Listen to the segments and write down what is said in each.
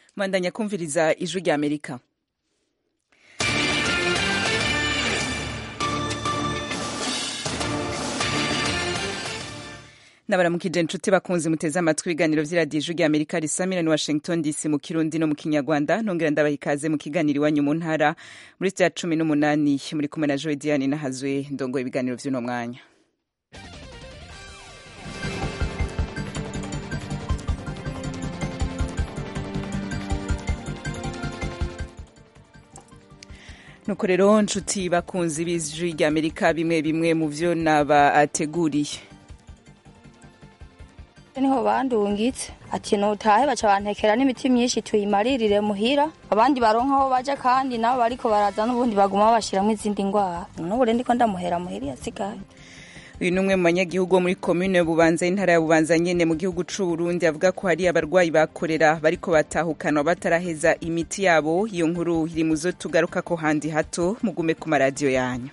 mwandanya kumviriza ijwi rya amerika nabaramukije inshuti bakunze muteze amatwi ibiganiro vy'iradiyo ijwi rya amerika risamira ni washington dc mu kirundi no mu kinyarwanda nongera ndabaha ikaze mu kiganiro iwanyu mu ntara muri sitya cumi n'umunani muri kumwe na joe diane nahazwe ndongoye ibiganiro vy'uno mwanya nuko rero nshuti bakunzi b'ijwi rya amerika bimwe bimwe mu vyo nabateguriye niho bandungitse ati nutahe baca bantekera n'imiti myinshi tuyimaririre muhira abandi baronka aho baja kandi nabo bariko baraza n'ubundi baguma babashiramwo izindi ngwara n'ubu rero ndiko ndamuhera muhira yasigaye uyu ni umwe mu banyagihugu wo muri komine bubanza y'intara ya bubanza nyene mu gihugu c'u Burundi avuga ko hari abarwayi bakorera bariko batahukanwa bataraheza imiti yabo iyo nkuru iri mu zo tugaruka ko handi hato mugume ku maradiyo yanyu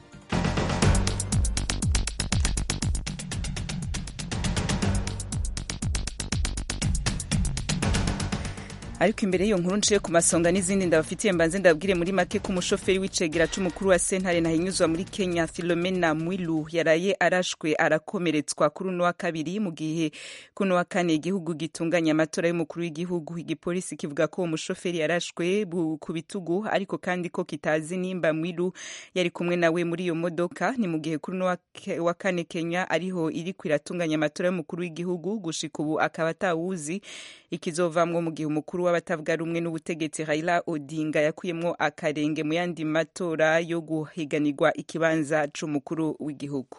ariko imbere y'iyo nkuru nciye ku masonga n'izindi ndabafitiye mbanze ndabwire muri make ko umushoferi w'icegera c'umukuru wa sentare ntahinyuzwa muri kenya filomena mwilu yaraye arashwe arakomeretswa kuri uno wa kabiri mu gihe kuno wa kane igihugu gitunganya amatora y'umukuru w'igihugu igipolisi kivuga ko uwo mushoferi yarashwe ku bitugu ariko kandi ko kitazi nimba mwilu yari kumwe nawe muri iyo modoka ni mu gihe kuri uno wa kane kenya ariho iriko iratunganya amatora y'umukuru w'igihugu gushika ubu akaba atawuzi ikizovamwo mu gihe umukuru w'abatavuga rumwe n'ubutegetsi Raila Odinga yakuyemwo akarenge mu yandi matora yo guhiganirwa ikibanza c'umukuru w'igihugu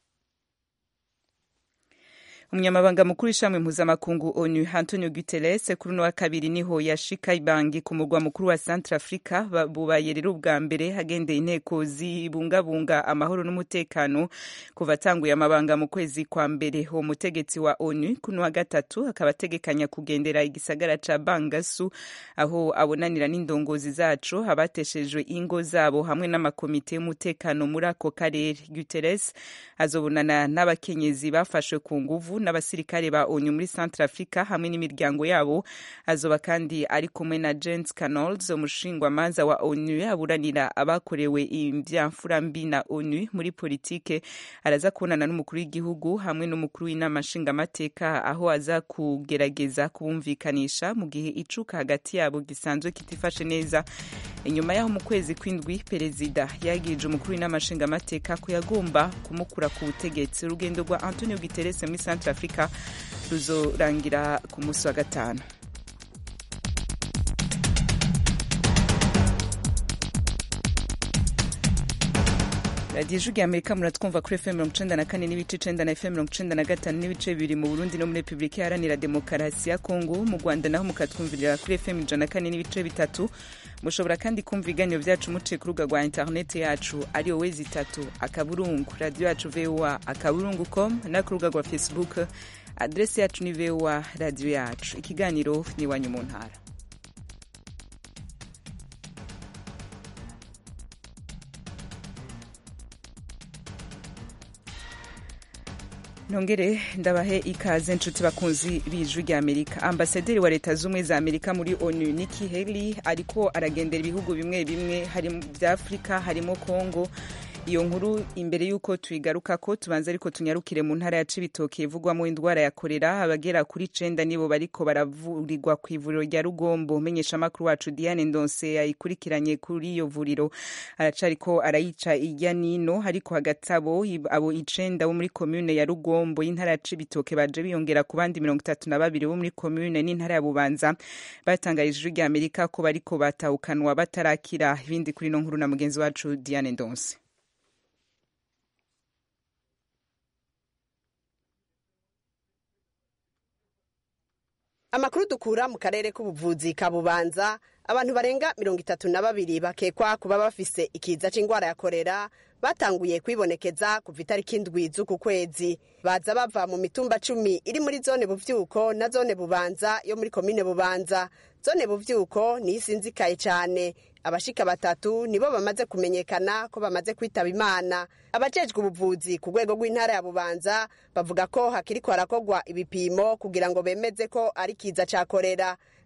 umunyamabanga mukuru w'ishami mpuzamakungu onu antonio guterres kuri uno wa kabiri niho yashika ibangi ku murwa mukuru wa centre africa bubaye rero ubwa mbere hagendeye inteko zibungabunga amahoro n'umutekano kuva atanguye amabanga mu kwezi kwa mbere uwo mutegetsi wa onu kuno wa gatatu akaba ategekanya kugendera igisagara ca bangasu aho abonanira n'indongozi zaco abateshejwe ingo zabo hamwe n'amakomite y'umutekano muri ako karere guterres azobonana n'abakenyezi bafashwe ku nguvu n'abasirikare ba onu muri centre africa hamwe n'imiryango yabo azoba kandi ari kumwe na james canols umushingwamanza wa onu aburanira abakorewe ivyamfura mbi na onu muri politike araza kubonana n'umukuru w'igihugu hamwe n'umukuru w'inama nshingamateka aho aza kugerageza kubumvikanisha mu gihe icuka hagati yabo gisanzwe kitifashe neza inyuma yaho mu kwezi kw'indwi perezida yagirije umukuru w'inama nshingamateka ko yagomba kumukura ku butegetsi urugendo rwa antonio guterres muri centre africa ruzorangira ku munsi wa gatanu radiyo ijwi amerika muratwumva kuri fm mirongo icenda na kane n'ibice icenda na fm mirongo icenda na gatanu n'ibice bibiri mu burundi no muri repubulika iharanira demokarasi ya kongo mu rwanda naho mukatwumvirira kuri fm ijana na kane n'ibice bitatu mushobora kandi kumva ibiganiro byacu muciye ku rubuga rwa interineti yacu ariyo wezi itatu akaburungu radiyo yacu voa akaburungu com no ku rubuga rwa facebook adresi yacu ni voa radiyo yacu ikiganiro ni iwanyu mu ntara nongere ndabahe ikaze nshuti bakunzi b'ijwi rya amerika ambasaderi wa leta z'ubumwe za amerika muri onu niki heli ariko aragendera ibihugu bimwe bimwe bya afurika harimo congo iyo nkuru imbere y'uko tuyigaruka ko tubanza ariko tunyarukire mu ntara ya cibitoke ivugwamo indwara ya korera abagera kuri cenda nibo bariko baravurirwa ku ivuriro rya rugombo menyeshamakuru wacu diane ndonse yayikurikiranye kuri iyo vuriro aracariko arayica irya nino ariko hagati abo abo icenda bo muri komune ya rugombo y'intara ya cibitoke baje biyongera ku bandi mirongo itatu na babiri bo muri komune n'intara ya bubanza batangarije ijwi rya amerika ko bariko batahukanwa batarakira ibindi kuri ino nkuru na mugenzi wacu diane ndonse amakuru dukura mu karere k'ubuvuzi ka bubanza abantu barenga mirongo itatu na babiri bakekwa kuba bafise ikiza c'ingwara ya korera batanguye kwibonekeza kuva itariki indwi z'uku kwezi baza bava mu mitumba cumi iri muri zone buvyuko na zone bubanza yo muri komine bubanza zone buvyuko niyo isinzikaye cyane abashika batatu nibo bamaze kumenyekana ko bamaze kwitaba imana abajejwe ubuvuzi ku rwego rw'intara ya bubanza bavuga ko hakiriko harakogwa ibipimo kugira ngo bemeze ko ari kiza ca korera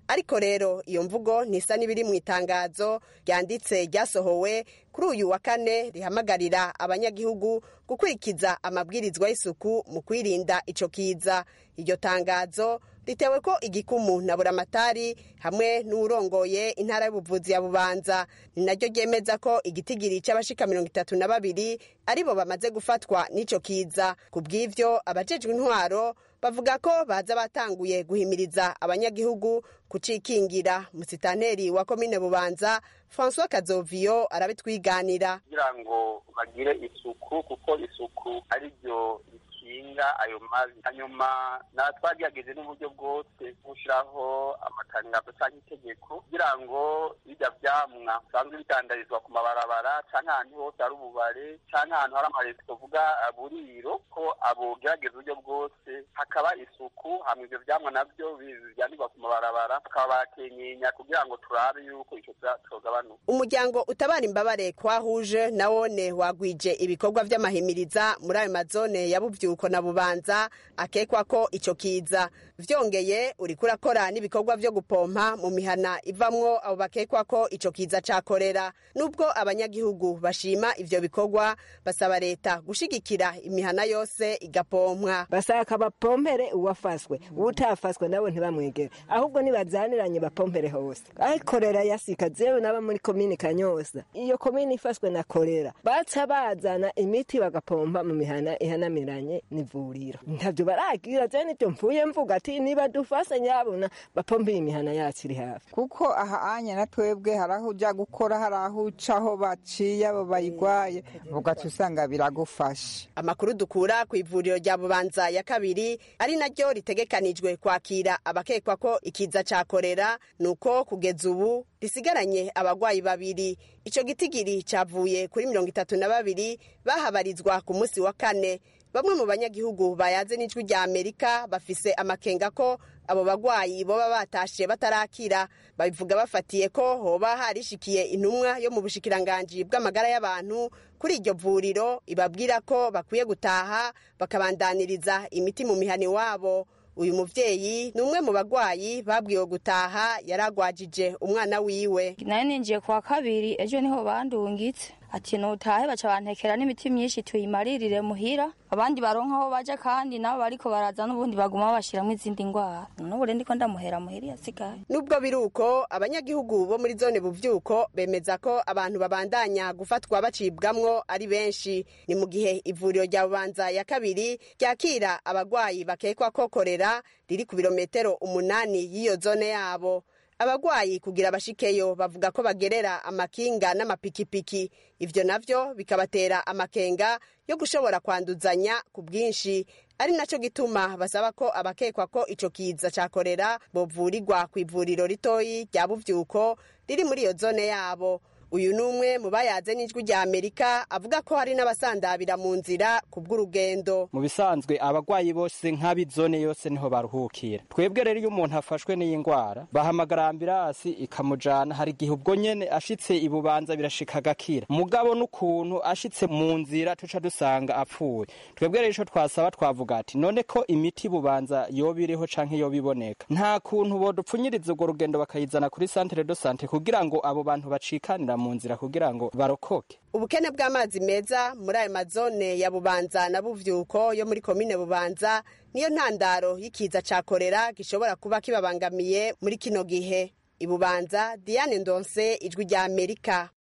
ariko rero iyo mvugo ntisa n'ibiri mu itangazo ryanditse ryasohowe kuri uyu wa kane rihamagarira abanyagihugu gukurikiza amabwirizwa y'isuku mu kwirinda ico kiza iryo tangazo ritewe ko igikumu na buramatari hamwe n'uwurongoye intara y'ubuvuzi ya bubanza ni naryo ryemeza ko igitigiri c'abashika mirongo itatu na babiri aribo bamaze gufatwa n'ico kiza ku bw'ivyo abajejwe intwaro bavuga ko baza batanguye guhimiriza abanyagihugu kucikingira musitanteri wa komine bubanza francois kazoviyo arabitwiganira kugira ngo bagire isuku kuko isuku ari ryo rikinga ayo mazi hanyuma na twagerageje n'uburyo bwose gushyiraho amatangazo cyangwa itegeko kugira ngo bijya vyamwa bisanzwe bidandarizwa ku mabarabara cyangwa ahantu hose hari ububare cyangwa ahantu hari amaresitora tuvuga buriro ko abogerageza uburyo bwose hakaba isuku hama ivyo vyamwa navyo bijyanirwa ku mabarabara bakaba bakenyenya kugira ngo turabe yuko ico cogabanuka umuryango utabara imbabare kwahuje nawone wagwije ibikorwa vy'amahimiriza muri ayo mazone ya buvyuko na bubanza akekwa ko ico kiza vyongeye uriko urakora n'ibikorwa vyo gupompa mu mihana ivamwo abo bakekwa ko ico kiza cakorera nubwo abanyagihugu bashima ivyo bikorwa basaba leta gushigikira imihana yose igapompwa basaka bapompere uwafaswe utafaswe nabo ntibamwegere ahubwo nibazaniranye bapompere hose akorera yasika zewe naba muri komini kanyosa iyo komini ifaswe na korera baca bazana imiti bagapompa mu mihana ihanamiranye n'ivuriro ntavyo baragira je nivyo mvuye mvuga ati niba dufase nyabona bapompeye imihana yacu iri hafi kuko aha anya na twebwe hari aho uja gukora hari aho uca aho baciye abo bayigwaye ugaca usanga biragufasha amakuru dukura ku ivuriro rya bubanza ya kabiri ari naryo ritegekanijwe kwakira abakekwa ko ikiza ca korera nuko kugeza ubu risigaranye abagwayi babiri ico gitigiri cavuye kuri mirongo itatu na babiri bahabarizwa ku munsi wa kane bamwe mu banyagihugu bayaze n'ijwi rya amerika bafise amakenga ko abo bagwayi boba batashe batarakira babivuga bafatiye ko hoba harishikiye intumwa yo mu bushikiranganji bw'amagara y'abantu kuri iryo vuriro ibabwira ko bakwiye gutaha bakabandaniriza imiti mu mihani wabo uyu muvyeyi ni umwe mu bagwayi babwiwe gutaha yaragwajije umwana wiwe nayo ninjiye kwa kabiri ejo niho bandungitse ati nutahe baca bantekera n'imiti myinshi tuyimaririre muhira abandi baronka aho baja kandi nabo bariko baraza n'ubundi baguma bashiramwo izindi ngwara n'ubure ndiko ndamuhera muhira yasigaye nubwo biri uko abanyagihugu bo muri zone buvyuko bemeza ko abantu babandanya gufatwa bacibwamwo ari benshi ni mu gihe ivuriro rya bubanza ya kabiri ryakira abagwayi bakekwa ko korera riri ku birometero umunani y'iyo zone yabo abagwayi kugira bashikeyo bavuga ko bagerera amakinga n'amapikipiki ivyo navyo bikabatera amakenga yo gushobora kwanduzanya ku bwinshi ari naco gituma basaba ko abakekwa ko ico kiza ca korera bovurirwa ku ivuriro ritoyi rya buvyuko riri muri iyo zone yabo uyu ni umwe mu bayaze n'ijwi rya amerika avuga ko hari n'abasandabira mu nzira ku bw'urugendo mu bisanzwe abagwayi bose nk'ab'izone yose niho baruhukira twebwe rero iyo umuntu afashwe n'iyi ndwara bahamagara ambirasi ikamujana hari igihe ubwo nyene ashitse ibubanza birashika agakira mugabo n'ukuntu ashitse mu nzira tuca dusanga apfuye twebwe rero ico twasaba twavuga ati none ko imiti bubanza yoba iriho canke yoba iboneka nta kuntu bodupfunyiriza urwo rugendo bakayizana kuri centre de sante kugira ngo abo bantu bacikanira mu nzira kugira ngo barokoke ubukene bw'amazi meza muri ayo mazone ya bubanza na buvyuko yo muri komine bubanza niyo ntandaro y'ikiza ca korera gishobora kuba kibabangamiye muri kino gihe ibubanza diane ndonse ijwi rya amerika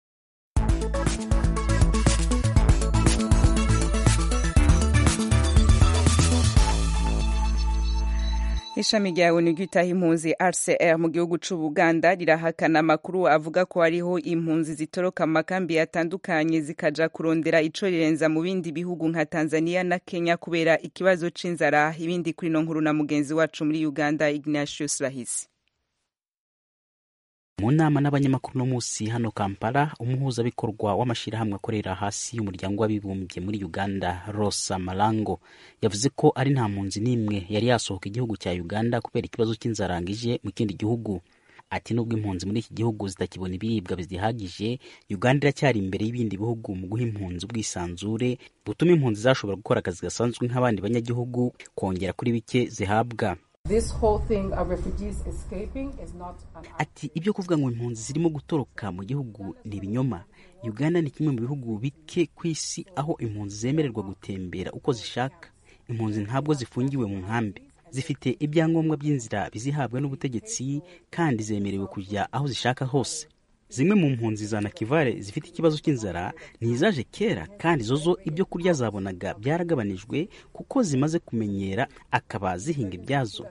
ishami rya onu ryitaho impunzi rcr mu gihugu c'ubuganda rirahakana amakuru avuga ko hariho impunzi zitoroka mu makambi atandukanye zikaja kurondera ico rirenza mu bindi bihugu nka tanzania na kenya kubera ikibazo c'inzara ibindi kuri no nkuru na mugenzi wacu muri uganda ignatius rahisi mu nama n'abanyamakuru no munsi hano kampala umuhuzabikorwa w'amashyirahamwe akorera hasi y'umuryango w'abibumbye muri uganda rosa marango yavuze ko ari nta mpunzi n'imwe yari yasohoka igihugu cya uganda kubera ikibazo cy'inzarangije mu kindi gihugu ati nubwo impunzi muri iki gihugu zitakibona ibiribwa bizihagije uganda iracyari imbere y'ibindi bihugu mu guha impunzi ubwisanzure butuma impunzi zashobora gukora akazi gasanzwe nk'abandi banyagihugu kongera kuri bike zihabwa ati ibyo kuvuga ngo impunzi zirimo gutoroka mu gihugu ni ibinyoma uganda ni kimwe mu bihugu bike ku isi aho impunzi zemererwa gutembera uko zishaka impunzi ntabwo zifungiwe mu nkambi zifite ibyangombwa by'inzira bizihabwa n'ubutegetsi kandi zemerewe kujya aho zishaka hose zimwe mu mpunzi za nakivale zifite ikibazo cy'inzara ntizaje kera kandi zozo ibyo kurya zabonaga byaragabanijwe kuko zimaze kumenyera akaba zihinga ibyazo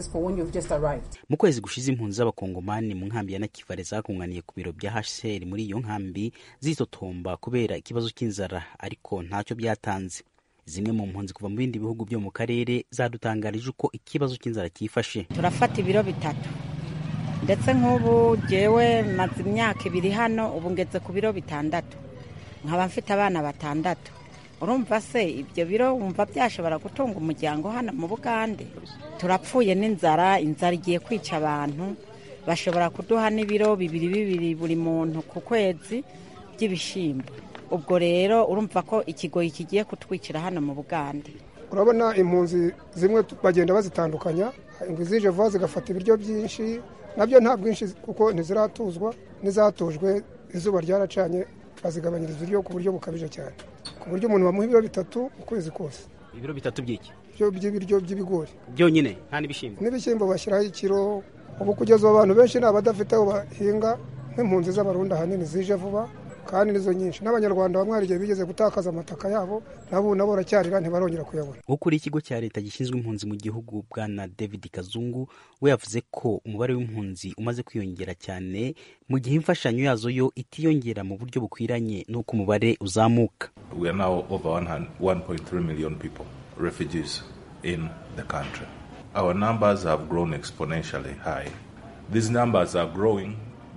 mu kwezi gushize impunzi z'abakongomani mu nkambi ya nakivale zakunganiye ku biro bya hcr muri iyo nkambi zitotomba kubera ikibazo cy'inzara ariko ntacyo byatanze zimwe mu mpunzi kuva mu bindi bihugu byo mu karere zadutangarije uko ikibazo cy'inzara cyifashe turafata ibiro bitatu ndetse nk'ubu jyewe maze imyaka ibiri hano ubu ngeze ku biro bitandatu nkaba mfite abana batandatu urumva se ibyo biro wumva byashobora gutunga umuryango hano mu bugande turapfuye n'inzara inzara igiye kwica abantu bashobora kuduha n'ibiro bibiri bibiri buri muntu ku kwezi by'ibishyimbo ubwo rero urumva ko ikigoyi kigiye kutwicira hano mu bugande urabona impunzi zimwe bagenda bazitandukanya izije vuba zigafata ibiryo byinshi nabyo nta bwinshi kuko ntiziratuzwa n'izatujwe izuba ryaracanye bazigabanyiriza ibiryo ku buryo bukabije cyane ku buryo umuntu bamuha ibiro bitatu ukwezi kose ibiro bitatu by'iki by'ibiryo by'ibigori byonyine nta n'ibishyimbo n'ibishyimbo bashyiraho ikiro ubu kugeza ubu abantu benshi ni abadafite aho bahinga nk'impunzi z'abarundi ahanini zije vuba kandi nizo nyinshi n'abanyarwanda bamwe hari igihe bigeze gutakaza amataka yabo nabo nabo baracyarira ntibarongera kuyabona ukuriye ikigo cya leta gishinzwe impunzi mu gihugu bwana david kazungu we yavuze ko umubare w'impunzi umaze kwiyongera cyane mu gihe imfashanyo yazo yo itiyongera mu buryo bukwiranye n'uko umubare uzamuka we are now over 1.3 million people refugees in the country our numbers have grown exponentially high these numbers are growing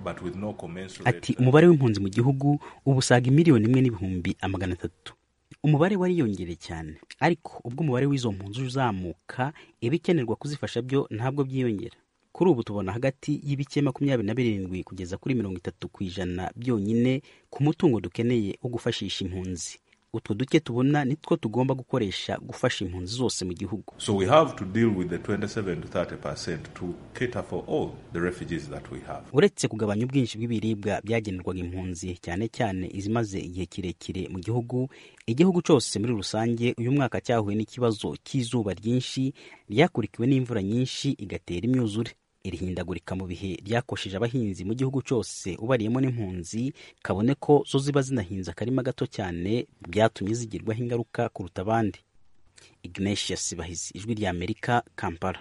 ati umubare w'impunzi mu gihugu ubu usaga miliyoni imwe n'ibihumbi amagana atatu umubare wariyongereye cyane ariko ubwo umubare w'izo mpunzi uzamuka ibikenerwa kuzifasha byo ntabwo byiyongera kuri ubu tubona hagati y'ibice makumyabiri na birindwi kugeza kuri mirongo itatu ku ijana byonyine ku mutungo dukeneye wo gufashisha impunzi utwo duke tubona nitwo tugomba gukoresha gufasha impunzi zose mu gihugu so we have to deal with the 27 to 30 percent to cater for all the refugees that we have uretse kugabanya ubwinshi bw'ibiribwa byagenerwaga impunzi cyane cyane izimaze igihe kirekire mu gihugu igihugu cyose muri rusange uyu mwaka cyahuye n'ikibazo cy'izuba ryinshi ryakurikiwe n'imvura nyinshi igatera imyuzure iri hindagurika mu bihe ryakosheje abahinzi mu gihugu cyose ubariyemo n'impunzi kabone ko zo ziba zinahinze akarima gato cyane byatumye zigirwaho ingaruka kuruta abandi ignatius bahizi ijwi rya amerika kampala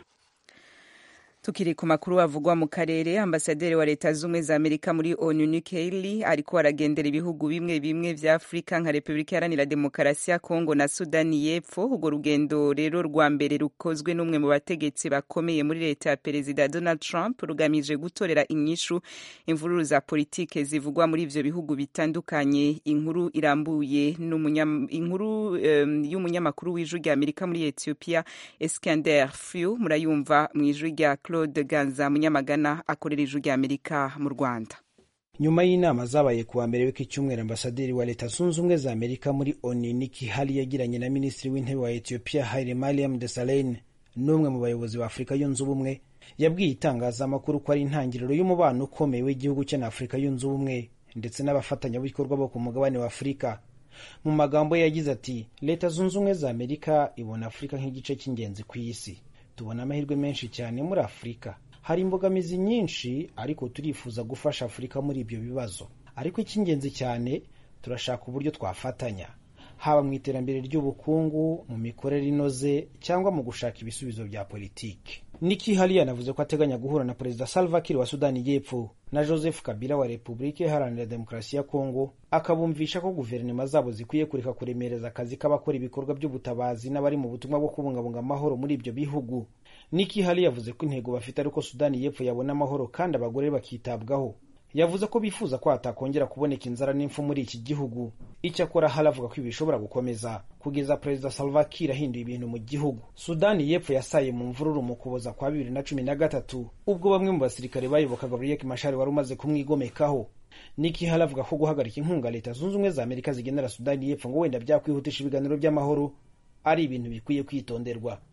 tukiri ku makuru avugwa mu karere ambasaderi wa leta z'ubumwe za amerika muri onu Nikki Haley ariko aragendera ibihugu bimwe bimwe vya afurika nka repubulika iharanira demokarasi ya kongo na sudani y'epfo urwo rugendo rero rwa mbere rukozwe n'umwe mu bategetsi bakomeye muri leta ya perezida donald trump rugamije gutorera inyishu imvururu za politike zivugwa muri ivyo bihugu bitandukanye inkuru irambuye inkuru um, y'umunyamakuru w'ijwi rya amerika muri ethiopia eskander few murayumva mu ijwi rya claude ganza munyamagana akorera ijwi rya amerika mu rwanda nyuma y'inama zabaye kuwa mbere w'iki cyumweru ambasaderi wa leta zunze ubumwe za amerika muri oni Nikki Haley yagiranye na minisitiri w'intebe wa ethiopia Haile Mariam Desalegn n'umwe mu bayobozi ba afurika yunze ubumwe yabwiye itangazamakuru ko ari intangiriro y'umubano ukomeye w'igihugu cye na afurika yunze ubumwe ndetse n'abafatanyabikorwa bo ku mugabane wa afurika mu magambo ye yagize ati leta zunze ubumwe za amerika ibona afurika nk'igice cy'ingenzi ku isi tubona amahirwe menshi cyane muri afurika hari imbogamizi nyinshi ariko turifuza gufasha afurika muri ibyo bibazo ariko icy'ingenzi cyane turashaka uburyo twafatanya haba mu iterambere ry'ubukungu mu mikorere inoze cyangwa mu gushaka ibisubizo bya politiki Nikki Haley yanavuze ko ateganya guhura na perezida Salva Kiir wa Sudani y'Epfo na Joseph Kabila wa Repubulika Iharanira Demokarasi ya Kongo akabumvisha ko guverinoma zabo zikwiye kureka kuremereza akazi k'abakora ibikorwa by'ubutabazi n'abari mu butumwa bwo kubungabunga amahoro muri ibyo bihugu Nikki Haley yavuze ko intego bafite ari uko Sudani y'Epfo yabona amahoro kandi abagore bakitabwaho yavuze ko bifuza ko hatakongera kuboneka inzara n'impfu muri iki gihugu icyakora Haley avuga ko ibi bishobora gukomeza kugeza perezida Salva Kiir ahinduye ibintu mu gihugu Sudani y'Epfo yasaye mu mvururu mu kuboza kwa bibiri na cumi na gatatu ubwo bamwe mu basirikare bayobokaga Riek Machar wari umaze kumwigomekaho Nikki Haley avuga ko guhagarika inkunga leta zunze ubumwe za Amerika zigenera Sudani y'Epfo ngo wenda byakwihutisha ibiganiro by'amahoro ari ibintu bikwiye kwitonderwa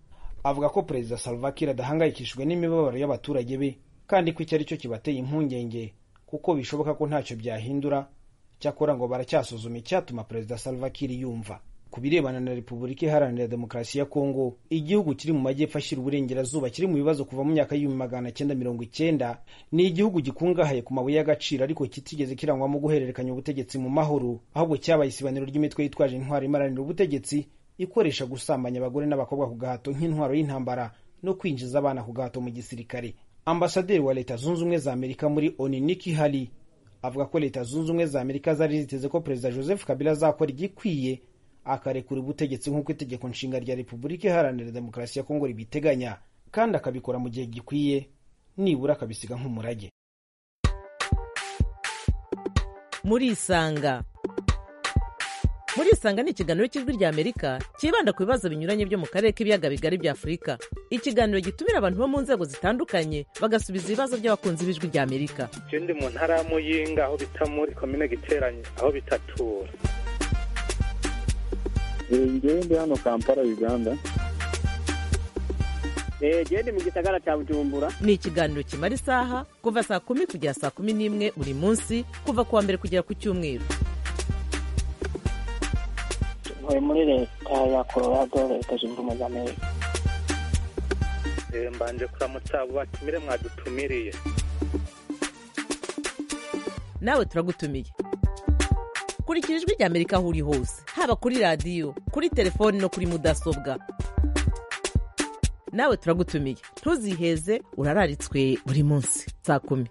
avuga ko perezida salva kiir adahangayikishijwe n'imibabaro y'abaturage be kandi ko icyo ari cyo kibateye impungenge kuko bishoboka ko ntacyo byahindura cyakora ngo baracyasuzuma icyatuma perezida salva kiir yumva ku birebana na repubulika iharanira demokarasi ya kongo igihugu kiri mu majyepfo ashyira uburengerazuba kiri mu bibazo kuva mu myaka y'ibihumbi magana cyenda mirongo icyenda ni igihugu gikungahaye ku mabuye y'agaciro ariko kitigeze kirangwamo guhererekanya ubutegetsi mu mahoro ahubwo cyabaye isibaniro ry'imitwe yitwaje intwaro imaranira ubutegetsi ikoresha gusambanya abagore n'abakobwa ku gahato nk'intwaro y'intambara no kwinjiza abana ku gahato mu gisirikare ambasaderi wa leta zunze ubumwe za amerika muri oni niki hali avuga ko leta zunze ubumwe za amerika zari ziteze ko perezida joseph kabila azakora igikwiye akarekura ubutegetsi nk'uko itegeko nshinga rya repubulika iharanira demokarasi ya kongo ribiteganya kandi akabikora mu gihe gikwiye nibura akabisiga nk'umurage murisanga murisanga ni ikiganiro cy'ijwi rya amerika cyibanda ku bibazo binyuranye byo mu karere k'ibiyaga bigari bya afurika ikiganiro gitumira abantu bo mu nzego zitandukanye bagasubiza ibibazo by'abakunzi b'ijwi rya amerika je ndi mu ntara ya muyinga aho bita muri komine giteranye aho bitatura ngewe ndi hano kampala uganda genda mu gisagara cya bujumbura ni ikiganiro kimara isaha kuva saa kumi kugera saa kumi n'imwe buri munsi kuva ku wa mbere kugera ku cyumweru ntuye muri leta ya colorado leta zunze ubumwe za amerika mbanje kuramutsa abo batumire mwadutumiriye nawe turagutumiye kurikira ijwi rya amerika aho uri hose haba kuri radiyo kuri telefoni no kuri mudasobwa nawe turagutumiye ntuziheze urararitswe buri munsi saa kumi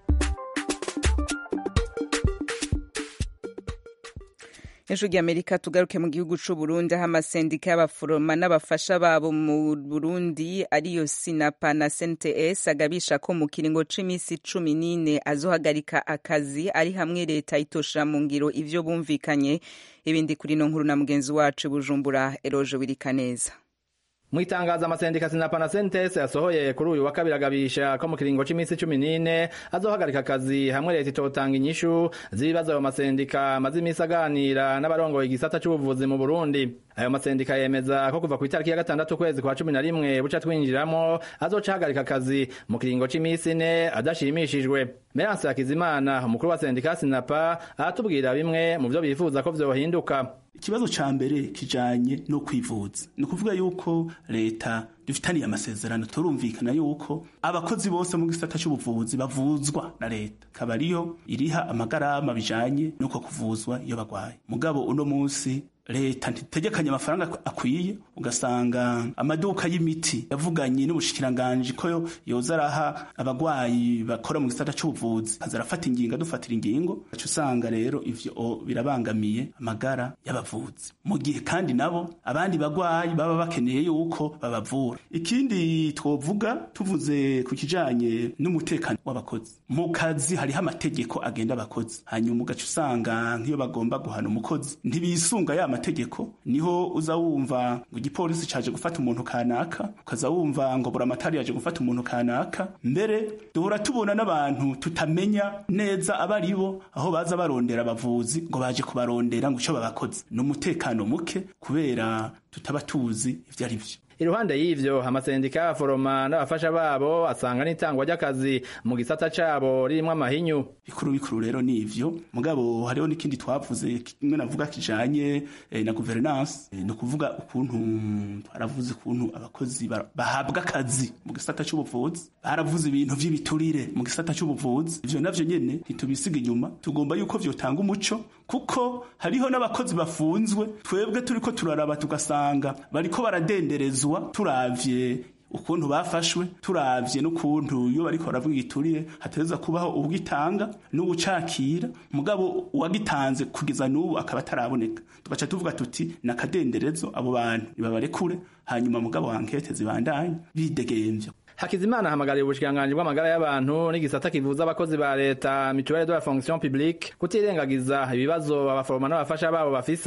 ejo ry'amerika tugaruke mu gihugu c'u burundi aho amasendika y'abaforoma n'abafasha babo mu burundi ariyo sinapa na cnts agabisha ko mu kiringo c'imisi cumi n'ine azohagarika akazi ari hamwe leta itoshira mu ngiro ivyo bumvikanye ibindi kuri no nkuru na mugenzi wacu bujumbura eroje wirikaneza mu itangazo amasendika sinapa na sentese yasohoye kuri uyu wa kabiri agabisha ko mu kiringo c'imisi cumi n'ine azohagarika akazi hamwe leta itotanga inyishu z'ibibazo ayo masendika amaze imisi aganira n'abarongoye igisata c'ubuvuzi mu burundi ayo masendika yemeza ko kuva ku itariki ya gatandatu ukwezi kwa cumi na rimwe buca twinjiramo azoca ahagarika akazi mu kiringo c'imisi ine adashimishijwe meranse hakizimana umukuru wa sendika sinapa aratubwira bimwe mu vyo bifuza ko vyohinduka ikibazo ca mbere kijanye no kwivuza ni ukuvuga yuko leta dufitaniye amasezerano turumvikana yuko abakozi bose mu gisata c'ubuvuzi bavuzwa na leta kaba ariyo iriha amagarama bijanye n'uko kuvuzwa iyo bagwaye mugabo uno musi leta ntitegekanye amafaranga akwiye ugasanga amaduka y'imiti yavuganye n'ubushikiranganji ko yoza araha abagwayi bakora mu gisata c'ubuvuzi kaza arafata ingingo adufatira ingingo aca usanga rero ivyo birabangamiye amagara y'abavuzi mu gihe kandi nabo abandi bagwayi baba bakeneye yuko babavura ikindi twovuga tuvuze ku kijanye n'umutekano w'abakozi mu kazi hariho amategeko agenda abakozi hanyuma ugaca usanga nk'iyo bagomba guhana umukozi ntibisunga ya mategeko niho uza wumva ngo igipolisi caje gufata umuntu kanaka ukaza wumva ngo buramatari yaje gufata umuntu kanaka mbere duhora tubona n'abantu tutamenya neza abari bo aho baza barondera abavuzi ngo baje kubarondera ngo ico babakoze ni umutekano muke kubera tutaba tuzi ivyo ari vyo iruhande y'ivyo amasendika y'abaforoma n'abafasha babo asanga n'itangwa ry'akazi mu gisata cabo ririmwo amahinyu bikuru bikuru rero ni ivyo mugabo hariho n'ikindi twavuze kimwe navuga kijanye eh, na governance eh, ni ukuvuga ukuntu twaravuze ukuntu abakozi bahabwa akazi mu gisata c'ubuvuzi baravuze ibintu vy'ibiturire mu gisata c'ubuvuzi ivyo navyo nyene ntitubisiga inyuma tugomba yuko vyotanga umuco kuko hariho n'abakozi bafunzwe twebwe turiko turaraba tugasanga bariko baradenderezwa turavye ukuntu bafashwe turavye n'ukuntu iyo bariko baravuga igiturire hateza kubaho ubwitanga n'ubucakira mugabo uwagitanze kugeza n'ubu akaba ataraboneka tugaca tuvuga tuti nakadenderezo abo bantu nibabarekure hanyuma mugabo ankete zibandanye bidegemvya Hakizimana ahamagariye ubushikiranganji bw'amagara y'abantu n'igisata kivuza abakozi ba leta mutuelle de la fonction publique kutirengagiza ibibazo abaforoma n'abafasha babo bafise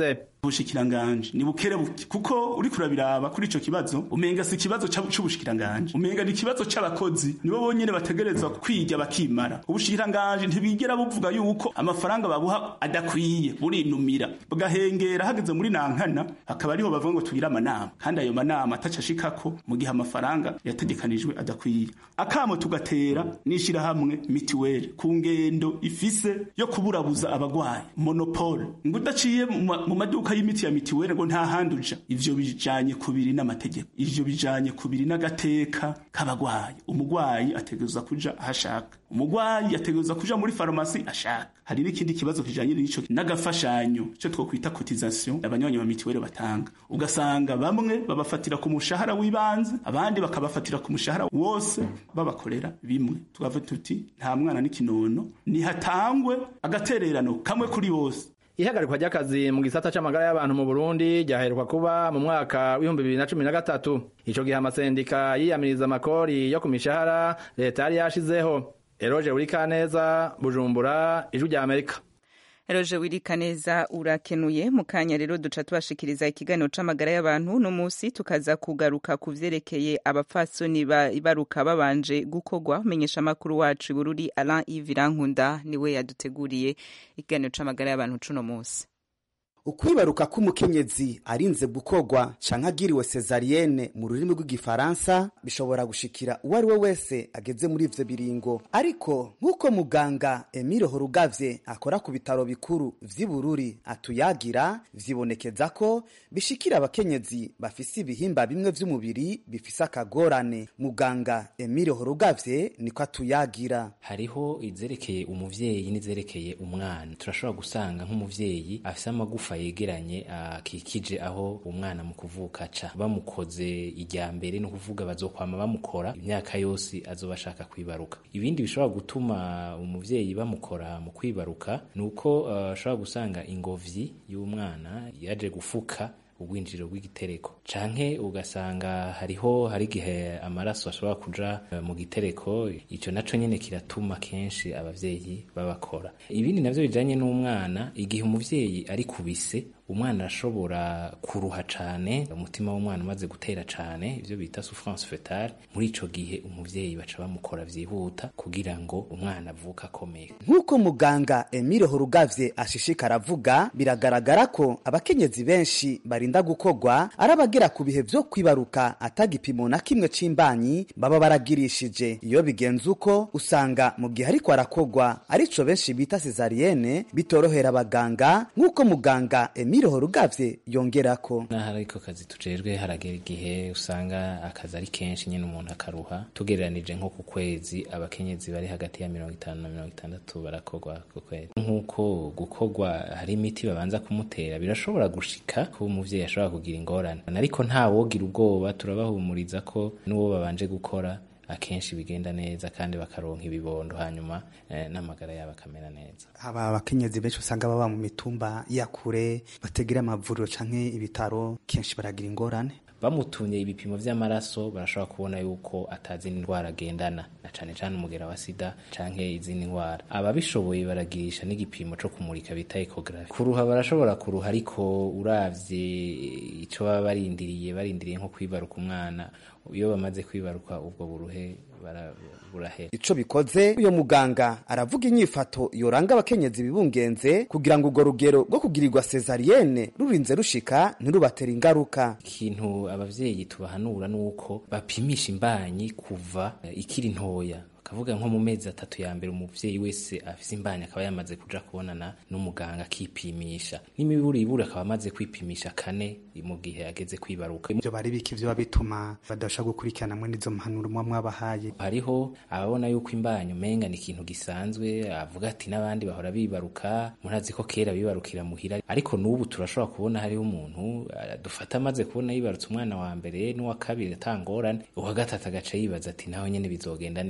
ubushikiranganje ni bukerebuke kuko uri kurabiraba kuri ico kibazo umenga si ikibazo c'ubushikiranganje umenga ni ikibazo c'abakozi nibo bonyene bategerezwa kwiga bakimara ubushikiranganje ntibigera buvuga yuko amafaranga babuha adakwiye burinumira bugahengera hageze muri nankana hakaba ariho bavuga ngo tugire amanama kandi ayo manama ataca ashikako mu gihe amafaranga yategekanijwe adakwiye akamo tugatera n'ishirahamwe mitiweli ku ngendo ifise yo kuburabuza abagwayi monopole ngo udaciye mu maduka y'imiti ya mitiweli ngo nta handi uja ivyo bijanye kubiri n'amategeko ivyo bijanye kubiri n'agateka k'abagwayi umugwayi ategerezwa kuja ahashaka umugwayi ategerezwa kuja muri farumasi ashaka hari n'ikindi kibazo kijanye n'ico n'agafashanyo cyo twokwita cotisation abanywanyi ba mitiweli batanga ugasanga bamwe babafatira ku mushahara w'ibanze abandi bakabafatira ku mushahara wose babakorera bimwe tugavuga tuti nta mwana n'ikinono nihatangwe agatererano kamwe kuri bose ihagarikwa ry'akazi mu gisata c'amagara y'abantu mu Burundi ryaheruka kuba mu mwaka w'ibihumbi bibiri na cumi na gatatu ico gihe amasendika yiyamiriza amakori yo ku mishahara leta yari yashizeho eroje urikaneza bujumbura ijwi rya amerika Eroje wirika neza urakenuye mu kanya rero duca tubashikiriza ikiganiro c'amagara y'abantu no musi tukaza kugaruka ku vyerekeye abapfasoni baruka babanje gukogwa menyesha makuru wacu Bururi Alain Yves Rankunda niwe yaduteguriye ikiganiro c'amagara y'abantu cuno musi ukwibaruka k'umukenyezi arinze gukogwa canke agiriwe sezarienne mu rurimi rw'igifaransa bishobora gushikira uwo ari we wese ageze muri ivyo biringo ariko nk'uko muganga emile horugavye akora ku bitaro bikuru vy'ibururi atuyagira vyibonekeza ko bishikira abakenyezi bafise ibihimba bimwe vy'umubiri bifise akagorane muganga emile horugavye niko atuyagira hariho izerekeye umuvyeyi n'izerekeye umwana turashobora gusanga nk'umuvyeyi afise amagufa yegeranye akikije aho umwana mu kuvuka aca bamukoze ijya mbere ni ukuvuga bazokwama bamukora imyaka yose azoba ashaka kwibaruka ibindi bishobora gutuma umuvyeyi bamukora mu kwibaruka ni uko ashobora uh, gusanga ingobyi y'umwana yaje gufuka ubwinjiriro bw'igitereko canke ugasanga hariho hari igihe amaraso ashobora kuja mu gitereko ico naco nyene kiratuma kenshi abavyeyi babakora ibindi navyo bijanye n'umwana igihe umuvyeyi ari kubise umwana arashobora kuruha cane umutima w'umwana umaze gutera cane ivyo bita souffrance fetale muri ico gihe umuvyeyi baca bamukora vyihuta kugira ngo umwana avuka akomeye nk'uko muganga emile horugavye ashishikara avuga biragaragara ko abakenyezi benshi barinda gukogwa ari abagera ku bihe vyo kwibaruka atagipimo na kimwe c'imbanyi baba baragirishije iyo bigenze uko usanga mu gihe ariko arakogwa arico benshi bita sezarienne bitorohera abaganga nk'uko muganga emile Emile Horugavye yongerako naho ariko kazi tujejwe haragera igihe usanga akazi ari kenshi nyene umuntu akaruha tugereranije nko ku kwezi abakenyezi bari hagati ya mirongo itanu na mirongo itandatu barakogwa ku kwezi nk'uko gukogwa hari imiti babanza kumutera birashobora gushika ko umuvyeyi ashobora kugira ingorane ariko nta wogira ubwoba turabahumuriza ko n'uwo babanje gukora akenshi bigenda neza kandi bakaronka ibibondo hanyuma eh, n'amagara yabo akamera neza aba abakenyezi benshi usanga baba mu mitumba ya kure bategera amavuriro canke ibitaro kenshi baragira ingorane bamutumye ibipimo vy'amaraso barashobora kubona yuko atazi indwara agendana na cane cane umugera wa sida canke izindi ndwara ababishoboye baragirisha n'igipimo co kumurika bita ecography kuruha barashobora kuruha ariko uravye ico baba barindiriye barindiriye nko kwibaruka umwana iyo bamaze kwibaruka ubwo buruhe burahera ico bikoze uyo muganga aravuga inyifato yoranga abakenyezi bibungenze kugira ngo urwo rugero rwo kugirirwa sezarienne rurinze rushika ntirubatera ingaruka ikintu abavyeyi tubahanura nuko bapimisha imbanyi kuva ikiri ntoya kavuga nko mu mezi atatu ya mbere umuvyeyi wese afise imbanyi akaba yamaze kuja kubonana n'umuganga akipimisha n'imiburi iburi akaba amaze kwipimisha kane mu gihe ageze kwibaruka ivyo bari biki vyo bituma badasha gukurikirana mwe n'izo mpanuro mwa mwabahaye hariho ababona yuko imbanyi umenga ni ikintu gisanzwe avuga ati n'abandi bahora bibaruka murazi ko kera bibarukira muhira ariko n'ubu turashobora kubona hariho umuntu dufata amaze kubona yibarutse umwana wa mbere n'uwa kabiri atangorane uwa gatatu agaca yibaza ati naho nyene bizogenda neza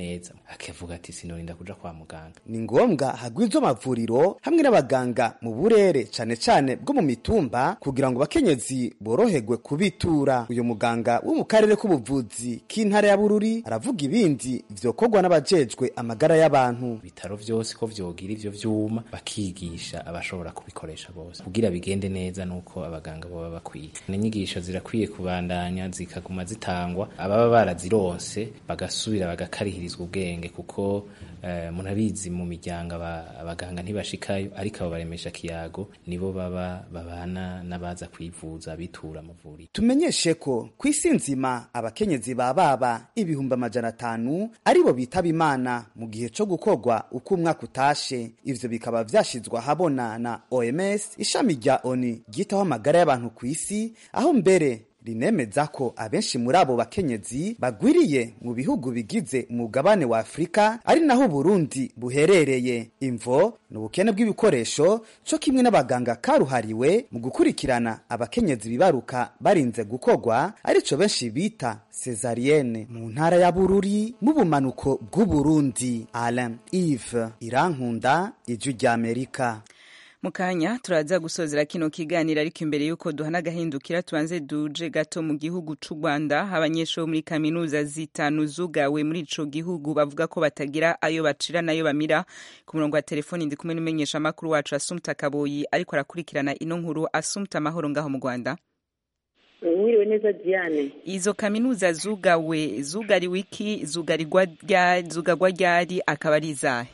akavuga ati sinorinda kuja kwa muganga ni ngombwa hagwizwa amavuriro hamwe n'abaganga mu burere cane cane bwo mu mitumba kugira ngo abakenyezi boroherwe kubitura uyu muganga wo mu karere k'ubuvuzi k'intara ya bururi aravuga ibindi vyokorwa n'abajejwe amagara y'abantu ibitaro vyose ko vyogira ivyo vyuma bakigisha abashobora kubikoresha bose kugira bigende neza nuko abaganga boba bakwiye n'inyigisho zirakwiye kubandanya zikaguma zitangwa ababa barazironse bagasubira bagakarihirizwa ubwenge kuko eh, munabizi mu miryango aba- abaganga ntibashikayo ariko abo baremesha kiyago nibo baba babana n'abaza kwivuza bitura amavuriro tumenyeshe ko ku isi nzima abakenyezi ba baba ibihumbi amajana atanu aribo bitaba imana mu gihe co gukorwa uko umwaka utashe ivyo bikaba vyashizwe ahabona na oms ishami rya oni ryitaho amagara y'abantu ku isi aho mbere rinemeza ko abenshi muri abo bakenyezi bagwiriye mu bihugu bigize umugabane wa afurika ari naho uburundi buherereye imvo ni ubukene bw'ibikoresho co kimwe n'abaganga karuhariwe mu gukurikirana abakenyezi bibaruka barinze gukorwa arico benshi bita cesarienne mu ntara ya bururi mu bumanuko bw'uburundi alain ive irankunda ijwi ry'amerika mu kanya turaza gusozera kino kiganiro ariko imbere y'uko duhana agahindukira tubanze duje gato mu gihugu c'u rwanda abanyeshuri bo muri kaminuza zitanu zugawe muri ico gihugu bavuga ko batagira ayo bacira n'ayo bamira ku murongo wa telefoni ndi kumwe n'umumenyesha amakuru wacu asumta kaboyi ariko arakurikirana ino nkuru asumta amahoro ngaho mu rwanda mwiriwe neza diane izo kaminuza zugawe zugariwe iki zugarirwa rya- zugarwa ryari akaba ari izahe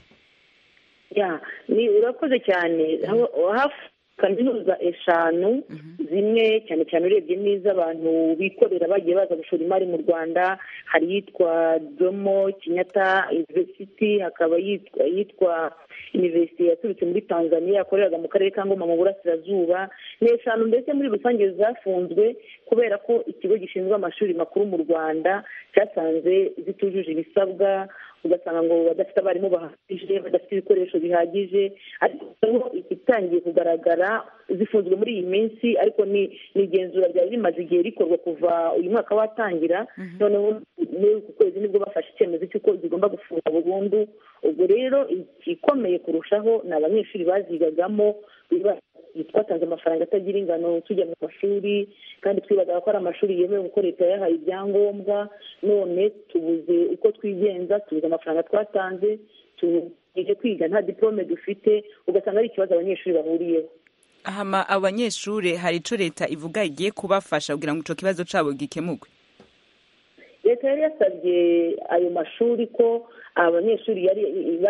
ya ni urakoze cyane Aho- hafi kaminuza eshanu zimwe cyane cyane urebye n'iz'abantu bikorera bagiye baza gushora imari mu rwanda hari iyitwa domo kinyata university hakaba yitwa yitwa university yaturutse muri tanzania yakoreraga mu karere ka ngoma mu burasirazuba ni eshanu mbese muri rusange zafunzwe kubera ko ikigo gishinzwe amashuri makuru mu rwanda cyasanze zitujuje ibisabwa ugasanga ngo badafite abarimu bahagije badafite ibikoresho bihagije ariko ubu igitangiye kugaragara zifunzwe muri iyi minsi ariko ni ni igenzura ryari rimaze igihe rikorwa kuva uyu mwaka watangira noneho muri uku kwezi nibwo bafashe icyemezo cy'uko zigomba gufunga burundu ubwo rero igikomeye kurushaho ni abanyeshuri bazigagamo twatanze amafaranga atagira ingano tujya mu mashuri kandi twibazaga ko ari amashuri yemewe kuko leta yahaye ibyangombwa none tubuze uko twigenza tubuze amafaranga twatanze tuje kwiga nta diplome dufite ugasanga ari ikibazo abanyeshuri bahuriyeho hama abanyeshuri hari ico leta ivuga igiye kubafasha kugira ngo ico kibazo cabo gikemurwe leta yari yasabye ayo mashuri ko abanyeshuri yari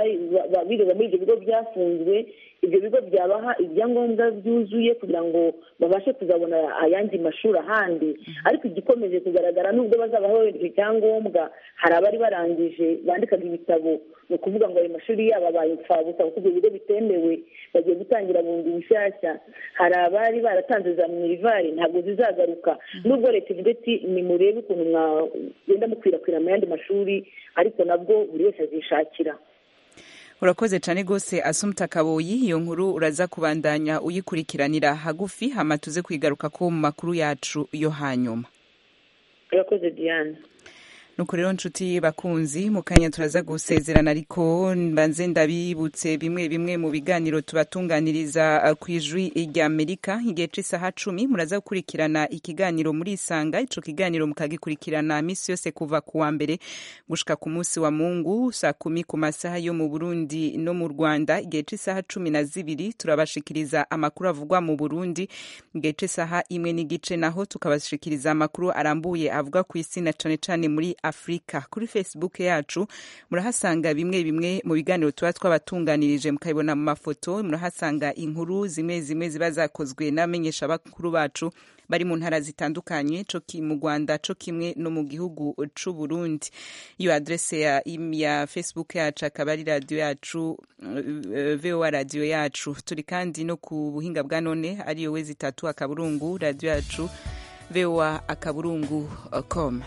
bigaga muri ibyo bigo byafunzwe ibyo bigo byabaha ibyangombwa byuzuye kugira ngo babashe kuzabona ayandi mashuri ahandi ariko igikomeje kugaragara nubwo bazaba bohereza icyangombwa hari abari barangije bandikaga ibitabo ni ukuvuga ngo ayo mashuri yabo abaye imfabusa kuko ibyo bigo bitemewe bagiye gutangira bundi bushyashya hari abari baratanze za minerivari ntabwo zizagaruka nubwo leta ivuga iti nimurebe ukuntu mwagenda mukwirakwira mu yandi mashuri ariko nabwo buri wese azishakira urakoze cyane rwose asumta kaboyi iyo nkuru uraza kubandanya uyikurikiranira hagufi hama tuze kwigaruka ko mu makuru yacu yo hanyuma urakoze diane nuko rero nshuti bakunzi mu kanya turaza gusezerana ariko mbanze ndabibutse bimwe bimwe mu biganiro tubatunganiriza ku ijwi rya amerika igihe cy'isaha cumi muraza gukurikirana ikiganiro muri isanga ico kiganiro mukagikurikirana misi yose kuva ku wa mbere gushika ku munsi wa mungu saa kumi ku masaha yo mu burundi no mu rwanda igihe cy'isaha cumi na zibiri turabashikiriza amakuru avugwa mu burundi igihe cy'isaha imwe n'igice naho tukabashikiriza amakuru arambuye avuga ku isi na cane cane muri afurika kuri facebook yacu murahasanga bimwe bimwe mu biganiro tuba twabatunganirije mukabibona mu mafoto murahasanga inkuru zimwe zimwe ziba zakozwe n'abamenyesha bakuru bacu bari mu ntara zitandukanye co mu rwanda co kimwe no mu gihugu c'u burundi iyo adrese ya, ya facebook yacu akaba ari radiyo yacu uh, voa radiyo yacu turi kandi no ku buhinga bwa none ariyo wezi itatu akaburungu radiyo yacu voa akaburungu com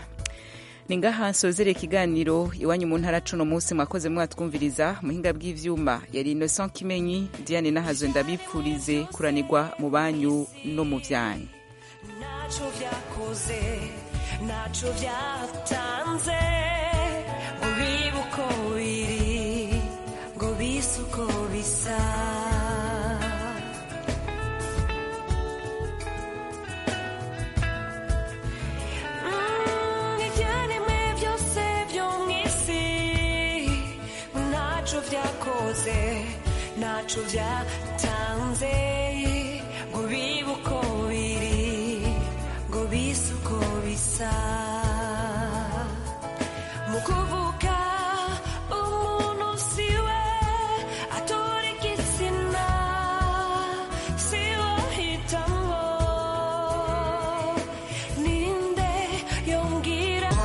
ni ngaha nsozere ikiganiro iwanyu mu ntara cuno munsi mwakoze mwatwumviriza muhinga bw'ivyuma yari innocent kimenyi diane nahazo ndabipfurize kuranirwa mu banyu no mu vyanyu ntacyo byakoze ntacyo byatanze uribuko biri ngo bise uko bisa Mm, ibyaremwe byose byo mu isi ntacyo byakoze ntacyo byatanze ngo bibe uko biri ngo bise uko bisa